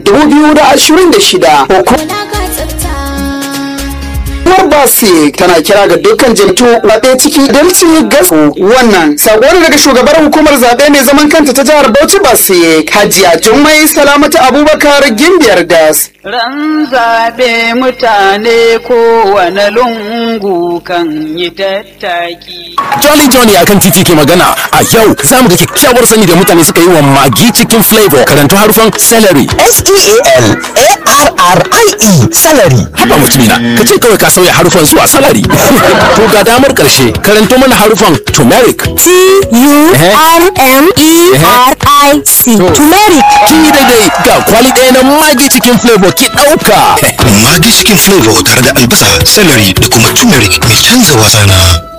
2026 Hukumar Basi tana kira ga dukkan jam'iyyu zaɓe ciki dalci gasu wannan sako ne daga shugabar hukumar zaɓe mai zaman kanta ta jihar Bauchi Basi Hajiya Jummai Salamatu Abubakar Gimbiyar Das. Ran zaɓe mutane kowane lungu kan yi tattaki. Jolly Johnny akan titi ke magana a yau za mu ga kyakkyawar sani da mutane suka yi wa magi cikin flavor karanto harufan celery. S-E-A-L-A-R-R-I-E salary. Haba mutumina ka ce kawai ka sauya harufan zuwa salary. to ga damar karshe karanto mana harufan turmeric. T-U-R-M-E-R-I-C. Turmeric. Kin yi daidai ga kwali ɗaya na magi cikin flavor ki ɗauka. Magi cikin flavor tare da albasa, celery da kuma turmeric mai canza wasa na.